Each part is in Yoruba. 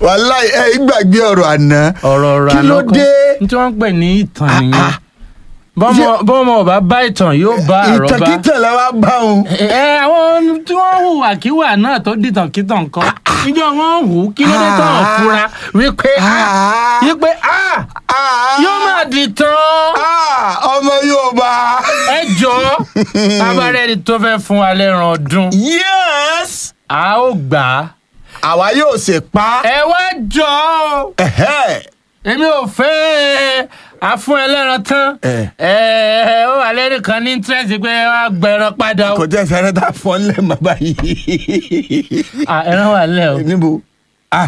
wàláì ẹ gbàgbé ọ̀rọ̀ àná ọ̀rọ̀ ọ̀rọ̀ kí ló àná kọ́. dé ní tí wọ́n ń pè ní ìtàn Ah, nìyẹn ah. bọ́mọ bọ́mọ ọba bá ìtàn yóò bá àrọ́bá ìtàkìtàn la wá bá òun. ẹ ẹ, àwọn tí wọ́n hùwà kíwà náà tó dìtàn kítàn kan níjọ́ wọ́n hù ú kí ló dé tán Ah. fura wípé ah, wípé ah, yóò máa dìtàn Ah, ọmọ Yorùbá. ẹ jọ abárẹ́ni tó fẹ́ fún wa lẹ́ran ọdún yes a ó gbà á àwa yóò ṣe pa. ẹ wá jọ ọ́. Ẹ̀hẹ́. èmi ò fẹ́ àfún ẹlẹ́ran tán Eh. ẹ ó wà lẹ́rìí kan ní interest pé wàá gbẹran padà o kò tẹ́ sẹ́rẹ́ tá a fọ́ ńlẹ̀ mọ́ báyìí. Ah, ẹran wà lẹ́ o. níbo. ah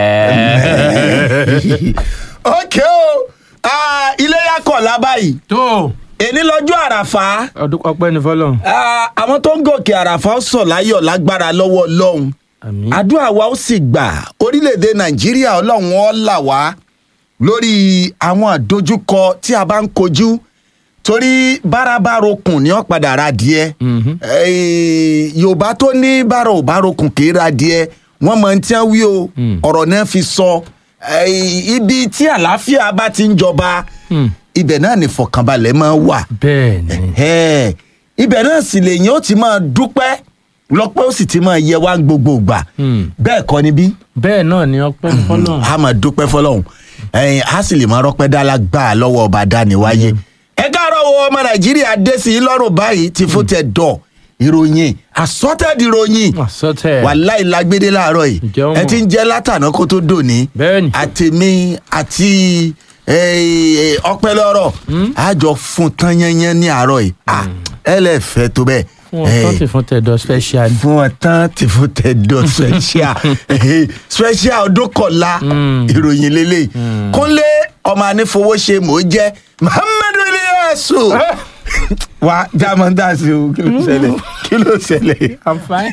ok o Ah, iléyá kọ̀ọ̀lá báyìí tó èní lọ́jọ́ àràfà ọdún ọpẹ́ ní fọlọ́run. Ah, àwọn tó ń gòkè àràfà ó sọ̀ láyọ̀ lágbára lọ́wọ́ ọlọ́run àmín. àdúrà wa ó sì gbà orílẹ̀-èdè nàìjíríà ọlọ́run ó là wá lórí àwọn àdójúkọ tí a bá ń kojú torí bárabárokùn ní ọ̀padà ra díẹ̀ Mhm. Eh, yorùbá tó ní bára ò bá rokùn kì í ra díẹ̀ wọ́n mọ̀ ní tí wọ́n wí o Mm. ọ̀rọ̀ náà fi sọ Eh, ibi tí àlàáfíà bá ti ń jọba Mm. ibẹ̀ náà ní fọkànbalẹ̀ máa wà bẹ́ẹ̀ ni Ẹ̀hẹ́. ibẹ̀ náà sì lèyìn ó ti máa dúpẹ́ lọ́pẹ́ ó sì ti máa yẹ wá gbogbo ìgbà Mm. bẹ́ẹ̀ kọ́ níbí bẹ́ẹ̀ náà ni ọpẹ́ ní fọlọ́run. a máa dúpẹ́ fọlọ́hún ẹ̀yìn a sì lè máa rọ́pẹ́ dálá gbà á lọ́wọ́ ọba dániwáyé ẹ káàárọ̀ wo ọmọ nàìjíríà dé sí i lọ́rùn báyìí ti fún tẹ dọ̀ ìròyìn àsọtẹ́ẹ̀dì ìròyìn àsọtẹ́ wàláì lágbédé láàárọ̀ yìí Ǹjẹ́ o ẹ mọ̀? ti ń jẹ́ látàná kó tó dòní Bẹ́ẹ̀ni. àtèmi àti eh, ọpẹ́ lọ́rọ̀ àjọ fún tán yányán ní àárọ̀ yìí Ah, ẹ lè fẹ́ tó bẹ́ẹ̀ fún ọtọ́ ti fún tẹ̀dọ̀ special. ni. fún ọtán tí fún tẹ̀dọ̀ special Eh, special ọdún kọ̀la Mm. ìròyìn lélẹ̀ kúnlé ọmọ anífowóṣe mò ń jẹ́ muhammadu iliyasu wa jamanda sí o kí ló ṣẹlẹ̀ kí ló ṣẹlẹ̀ i'm fine.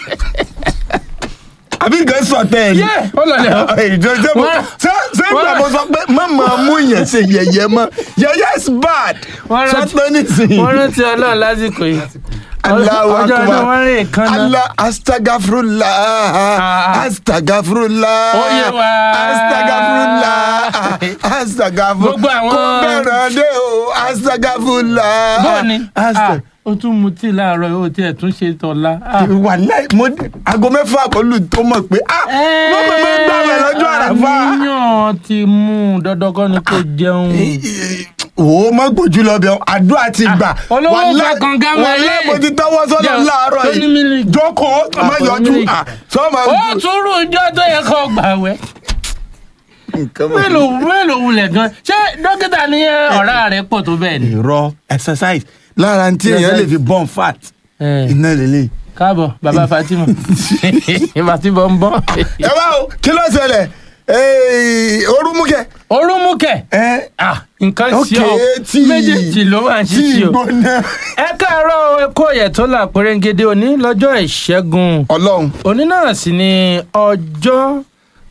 àbí nǹkan sọ tẹ ẹ ní. Yeah, ó lọ lẹ o. ìjọ ṣé mo Wọ́n- ṣé ṣé ìgbà wọ́n- mo sọ pé má máa mú yẹn ṣe yẹ̀yẹ́ mọ́ yẹ̀yẹ́ is bad Wọ́n rántí- sọtọ́ nísìnyí. wọ́n rántí ọlọ́run lásìkò yìí. Allahu ọjọ́ akbar. ọdún wọn rìn kan náà. Allah astagafurullah Ah. astagafurullah Ó yé wa. astagafurullah astagafurullah Gbogbo àwọn- kò bẹ̀rẹ̀ dé o astagafurullah. bọ́ọ̀ni Asta- o tún mutí láàárọ̀ o tiẹ̀ tún ṣe tọ̀la. Ah. wàláì mo aago mẹ́fà kọlù tó mọ̀ pé ah mo mọ̀ mọ́ gbàgbé lọ́jọ́ àràfà. àníyàn ti mú un dandan kọ́ ni kò jẹun. o mọ gbójú lọ bẹ àdúrà ti gbà olówó Wàláì- fẹ́ kànga mọ́ wàláì ẹ̀. mo ti tọwọ́ sọ́nà Jẹun. láàárọ̀ Tó ní yìí mílíkì. jókòó má Ah, yọjú mílíkì. ah, sọ ma ó tún rú ijọ́ tó yẹ kó gbà wẹ́. nǹkan mọ̀. mélòó mélòó wulẹ̀ gan ṣé dókítà ní ọ̀rá rẹ̀ pọ̀ tó bẹ́ẹ̀ ni. irọ́ exercise lára tí èèyàn lè fi burn fat Eh, iná lélẹ̀. káàbọ̀ bàbá Fatima Fatima ń bọ̀. ẹ bá o kí ló ṣẹlẹ̀ orúmúkẹ́. orúmúkẹ́ ẹ ah nǹkan ok ṣe ọ tí méjèèjì ló máa ń tí ṣiṣẹ́ o. gbóná. ẹ káàárọ̀ ẹkọ ọ̀yẹ̀ tó là pérégede òní lọ́jọ́ ìṣẹ́gun ọlọ́run òní náà sì ni ọjọ́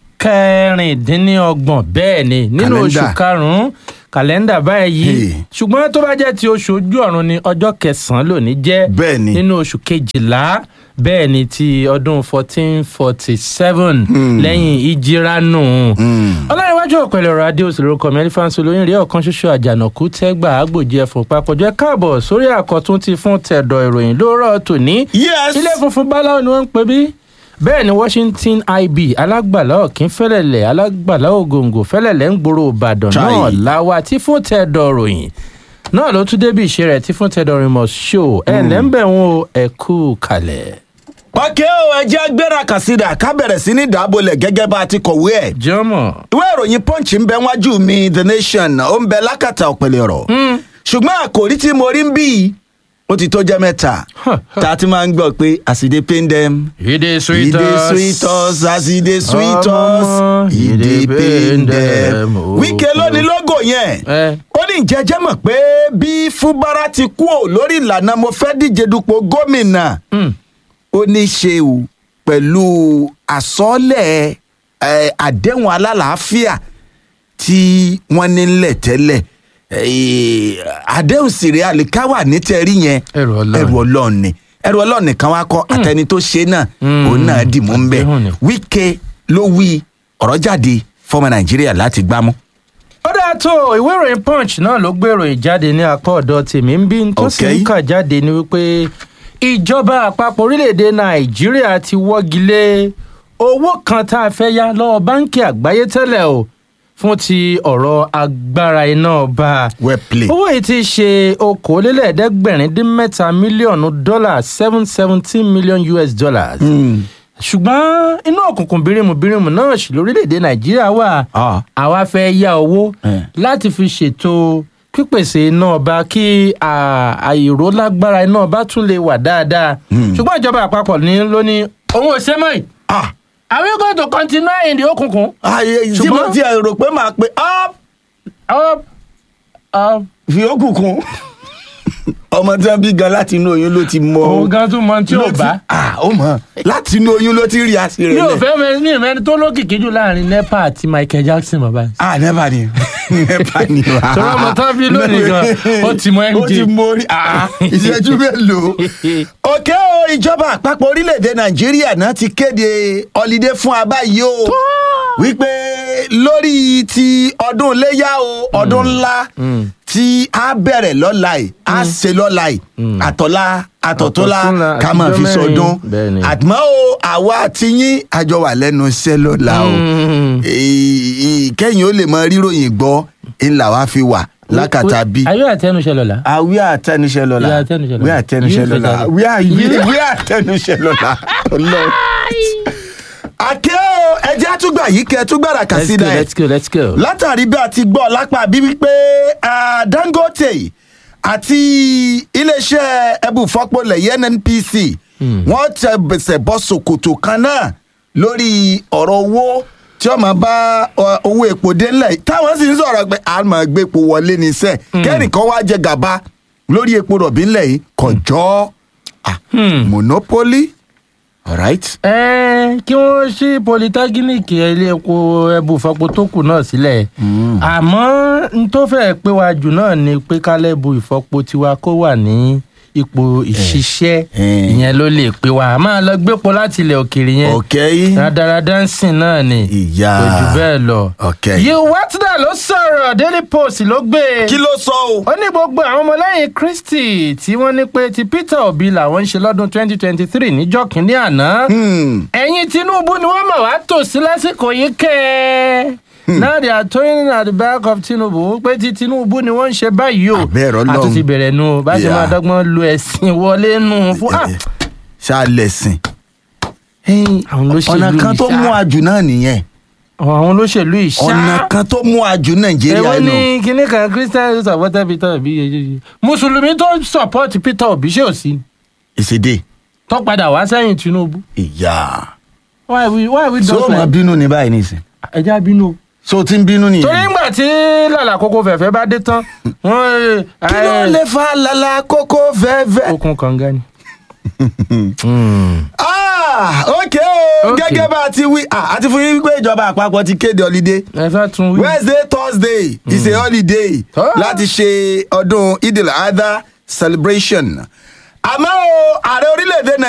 kẹrìndínlọ́gbọ̀n bẹ́ẹ̀ ni nínú Kàlẹ́ndà. oṣù karùn-ún kàlẹ́ndà báyìí Hey. ṣùgbọ́n tó bá jẹ́ ti oṣù ojú ọ̀run ni ọjọ́ kẹsàn-án lónìí jẹ́ Bẹ́ẹ̀ ni. nínú oṣù kejìlá bẹ́ẹ̀ ni ti ọdún fourteen forty seven lẹ́yìn ìjíránù ọlọ́runwájú ọ̀pẹ̀lẹ̀ ọ̀rọ̀ adé òsèlú orúkọ mi ẹlífàǹsì olóyìn rí ọ̀kan ṣoṣo àjànàkú tẹ́gbà àgbòjì ẹ̀fọ́ papọ̀jọ́ ẹ káàbọ̀ sórí àkọ́tún ti fún tẹ̀dọ̀ ìròyìn lóòrọ̀ tòní yes ilé funfun báláwo ni wọ́n ń pè bí bẹ́ẹ̀ ni washington ib alágbàlá ọ̀kín fẹ́lẹ̀lẹ̀ alágbàlá ògòǹgò fẹ́lẹ̀lẹ̀ ń gbòòrò ìbàdàn Chai. náà láwa tí fún tẹ̀dọ̀ ròyìn náà ló tún débi ìṣe rẹ̀ tí fún tẹ̀dọ̀ rìn mọ̀ ṣó ẹ̀ lẹ́ńbẹ̀ wọn o ẹ̀ kú kalẹ̀. ọkẹ́ o ẹ jẹ́ gbéra kàsídà ká bẹ̀rẹ̀ sí ní dàbọ̀lẹ̀ gẹ́gẹ́ bá a ti kọ̀wé ẹ̀. jọmọ ìwé ìròyìn punch ń bẹ wájú mi the nation ó ń bẹ lákàtà ọ̀pẹ̀lẹ̀ ọ̀rọ̀ ṣùgbọ́n àkòrí tí mo rí ń bí yìí ó ti tó jẹ́ mẹ́ta tá a ti máa ń gbọ́ pé àsìdé pain dem ìdè e dey sweet us as e dey sweet us e dey pain dem. wíkẹ́ lónìí lógo yẹn ẹ ó ní ìjẹ́jẹ́ mọ̀ pé bí fúbárà ti kú ò lórí ìlànà mo fẹ́ díje dupò gómìnà ó ní í ṣe o pẹ̀lú àsọ́ọ́lẹ̀ eh, àdéhùn alálàáfíà tí wọ́n ní ńlẹ̀ tẹ́lẹ̀ Eh, àdéhùn sèré àlìkáwà nítẹ̀rí yẹn Ẹrù Ọlọ́run. ẹrù ọlọ́run ni ẹrù ọlọ́run nìkan wá kọ́ àtẹni tó ṣe náà Mm. òun náà dì mú ń bẹ̀ Àdéhùn ni. wíkẹ́ ló wí ọ̀rọ̀ jáde fọmọ nàìjíríà láti gbámú. ó dáa tó ìwé ìròyìn punch náà ló gbé ìròyìn jáde ní apá ọ̀dọ̀ tèmi ń bí tó sì ń Okay. kà jáde ní wípé ìjọba àpapọ̀ orílẹ̀-èdè nàìjíríà ti wọ́gi lé owó kan tá a fẹ́ yá lọ́wọ́ báńkì àgbáyé tẹ́lẹ̀ o fún ti ọ̀rọ̀ agbára iná ọba well played. owó yìí ti ṣe okòólélẹ́ẹ̀ẹ́dẹ́gbẹ̀rin dín mẹ́ta mílíọ̀nù dọ́là seven seventeen million us dollars Hmm. ṣùgbọ́n inú òkùnkùn bírímù bírímù náà sì lórílẹ̀‐èdè nàìjíríà wà Ah. àwa fẹ́ yá owó Eh. láti fi ṣètò pípèsè iná ọba kí à- àìró lágbára iná ọba tún lè wà dáadáa ṣùgbọ́n ìjọba àpapọ̀ ní ló ní òun ò ṣe mọ́ yìí Ah. are we going to continue in the òkùnkùn. ààyè tí mo Ṣùgbọ́n- ti rò pé màá pe up up up fi òkùnkùn ọmọ tí wọn bí gan láti inú oyún ló ti mọ òun gan tún mọ tí ló ò ti- bá. ah ó mọ láti inú oyún ló ti rí àṣírí mi ò rẹ fẹ́ mẹ ní ìmẹ́ni tó lókìkí jù láàrin nepa àti michael jackson bàbá yìí. ah never ni never ni wa Torí ọmọ tán bí lónìí gan, ó ti mọ ó MJ. ti mọ orí ah ìṣẹ́jú mélòó òkè o ìjọba àpapọ̀ orílẹ̀-èdè nàìjíríà náà ti kéde ọ̀lídé fún abá yìí o wípé lórí ti ọdún iléyà o ọdún ńlá tí a bẹ̀rẹ̀ lọ́la yìí a ṣe lọ́la yìí àtọ̀lá àtọ̀tọ́lá Àtọ̀túnla, ká máa fi àtijọ́ sọdún mẹ́rin. Bẹ́ẹ̀ni. àtìmọ́ o àwa àti yín àjọ wà lẹ́nu iṣẹ́ lọ́la o Mm. Èyí- èyí- kẹ́yìn ó lè mọ ríròyìn gbọ́ ńlá wa fi wà lákàtà bí. ayé àtẹnuṣẹ lọla. Ah, we are àtẹnuṣẹ lọ́la. We are àtẹnuṣẹ lọ́la. We are àtẹnuṣẹ You lọ́la. better- We are You- we are àtẹnuṣẹ lọ́la. Ọlọ́run. Àkẹ́ o, ẹjẹ́ àtúgbà yìí kẹ́ ẹ tún gbàrà kà let's sí go náà. let's go let's go. Látàrí bí a ti gbọ́ lápá bí wípé ah, Dangote àti iléeṣẹ́ ẹbùfọ́pọ̀lẹ̀ NNPC wọ́n tẹ bẹ̀sẹ̀ bọ́ ṣòkòtò kan náà lórí ọ̀rọ̀ owó tí wọ́n máa bá ọ, owó epo dé ńlẹ̀ yìí. táwọn sì ń sọ̀rọ̀ pé a máa gbé epo wọlé ní sẹ́ẹ̀ kẹ́nìkan wá jẹ gàba lórí epo rọ̀bì ńlẹ̀ yìí kọjọ́ ah, monopoly alright. ẹ kí wọ́n ṣí polytechnic ilé epo ẹbùfọ́pọ̀ tó kù náà sílẹ̀ àmọ́ n tó fẹ́ pé wa jù náà ni pé kálẹ́bù ìfọ́pọ̀ tiwa kó wà ní ipò ìṣiṣẹ́ Eh. ìyẹn ló lè pé wa a máa lọ gbépo láti ilẹ̀ òkèèrè yẹn okay. rádaràdà ń sìn náà ni Ìyá. kò jù bẹ́ẹ̀ lọ. Okay. yìí wátìdà ló sọ̀rọ̀ daily post ló gbé e kí ló sọ o. ó ní gbogbo àwọn ọmọlẹ́yìn kristi tí wọ́n ní pé ti peter obi làwọn ń ṣe lọ́dún 2023 níjọ́ kínní àná Hmm. ẹ̀yìn tinubu ni wọ́n mọ̀ wá tò sí lásìkò yìí kẹ́ ẹ́ now they are toying at the back of tinubu pé ti tinubu ni wọ́n ń ṣe báyìí o Àbẹ́ẹ̀rẹ̀ Ọlọ́run. àtúntì bẹ̀rẹ̀ nu bá ṣe Yeah. máa dọ́gbọ́n lu ẹ̀sìn wọlé nu fún ah, ṣàlẹ̀sìn. àwọn olóṣèlú ọ̀nà kan tó ìṣá. mú àjù náà nìyẹn àwọn olóṣèlú ìṣá ọ̀nà kan tó mú àjù nàìjíríà èwo nù. ni kinní kan christian supporter peter obi yeye mùsùlùmí tó support peter obi ṣé ò sí ìṣèdè tó padà wá sẹ́yìn tinubu ìyá. why we why we ṣé don o máa like bínú ní báyìí nìsín. ẹja bínú o. ṣé o ti ń bínú nìyẹn. torí ńgbà tí lálà kókó fẹ̀fẹ́ bá dé tán wọ́n kí ló ẹ lè fa lala kókó fẹ́ẹ́fẹ́. okun kànga ni. Ah, ok o Okay. gẹ́gẹ́ bá a ti wí ah, a ti fún yín pé ìjọba àpapọ̀ ti kéde holiday ẹ fẹ́ tún wí. wednesday thursday is a holiday Ah. láti ṣe ọdún idil adha celebration àmọ́ o ààrẹ orílẹ̀-èdè nàìjíríà.